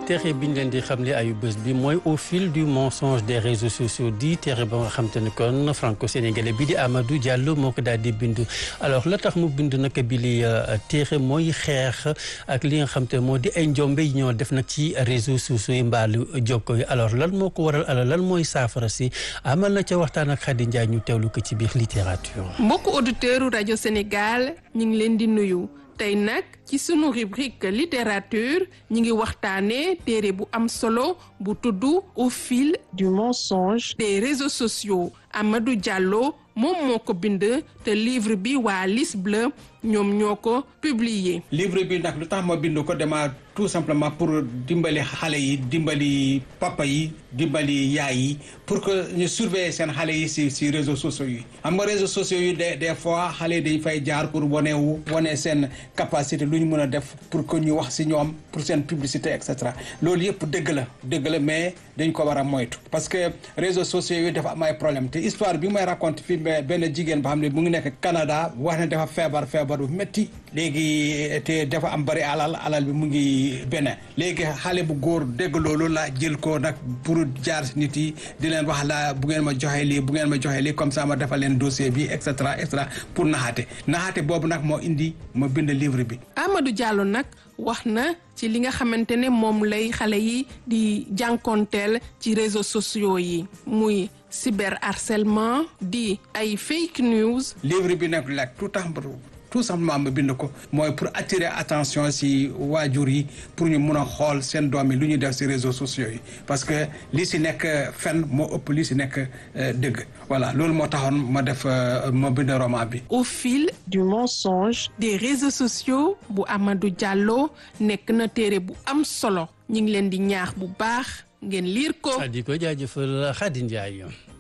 téere bi ñu leen di xamle ayu bés bi mooy au fil du mensonge des réseaux sociaux di téere ba nga xam te ne kon franco-sénégalais bi di Amadou Diallo moo ko daal di bind alors la tax mu bind nag bi li téere mooy xeex ak li nga xam te moo di ay njombe yi ñoo def nag ci réseaux sociaux yi mbaalu jokko yi alors lan moo ko waral alors lan mooy saafara si amal na ca waxtaan ak Khady Ndiaye ñu teewlu ko ci biir littérature. mbokku auditeurs rajo Sénégal ñu ngi leen di nuyu. tey nag ci sunu rubrique littérature ñi ngi waxtaanee téere bu am solo bu tudd au fil du mensonge des réseaux sociaux Amadou Diallo moom moo ko bind te livre bi waa Lis Bleu ñoom ñoo ko publier. livre bi nag lu tax ma bind ko dama tout simplement pour dimbali xale yi dimbali papa yi dimbali yaay yi pour que ñu surveiller seen xale yi si si réseaux sociaux yi xam nga réseaux sociaux yi des des fois xale yi dañ fay jaar pour wane wu wane seen capacité lu ñu mën a def pour que ñu wax si ñoom pour seen publicité et cetera loolu yëpp dëgg la dëgg la mais dañ ko war a moytu parce que réseaux sociaux yi dafa am ay problème te histoire bi may raconte fii benn jigéen ba xam ne mu ngi nekk Canada wax ne dafa feebar feebar bu métti léegi te dafa am bari alal alal bi mu ngi benn léegi xale bu góor dégg loolu la jël ko nag pour jaar si nit yi di leen wax la bu ngeen ma joxe lii bu ngeen ma joxe lii comme ça ma defal leen dossier bi et cetera et cetera pour naxaate naxaate boobu nag moo indi ma bind livre bi. Amadou Diallo nag wax na ci li nga xamante ne moom lay xale yi di jànkonteel ci réseaux sociaux yi muy cyberharcèlement di ay fake news. livre bi nag la tout tax tout simplement ma bind ko mooy pour attirer attention si waajur yi pour ñu mun a xool seen doom yi lu ñuy def si réseaux sociaux yi parce que li si nekk fen moo ëpp li si nekk dëgg voilà loolu moo taxoon ma def ma bind roman bi. au fil du mensonge des réseaux sociaux bu Amadou Diallo nekk na téere bu am solo ñu ngi leen di ñaax bu baax ngeen liir ko. di ko jaajëfal Khady Ndiaye.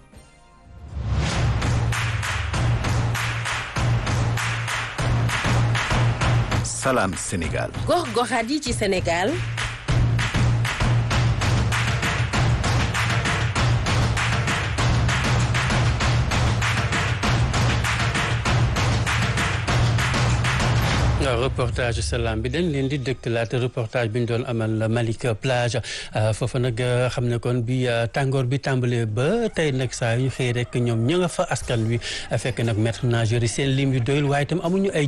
Salam Sénégal. gox-goxaat yi ci Sénégal. waaw reportage salaam bi dañ leen di dëkkalaat reportage bi ñu doon amal Malika plage foofa nag xam ne kon bi tàngoor bi tàmbalee ba tey nag saa yu ñu xëy rek ñoom ña nga fa askan wi fekk nag maître nageur yi seen lim yu doyul waaye itam amuñu ay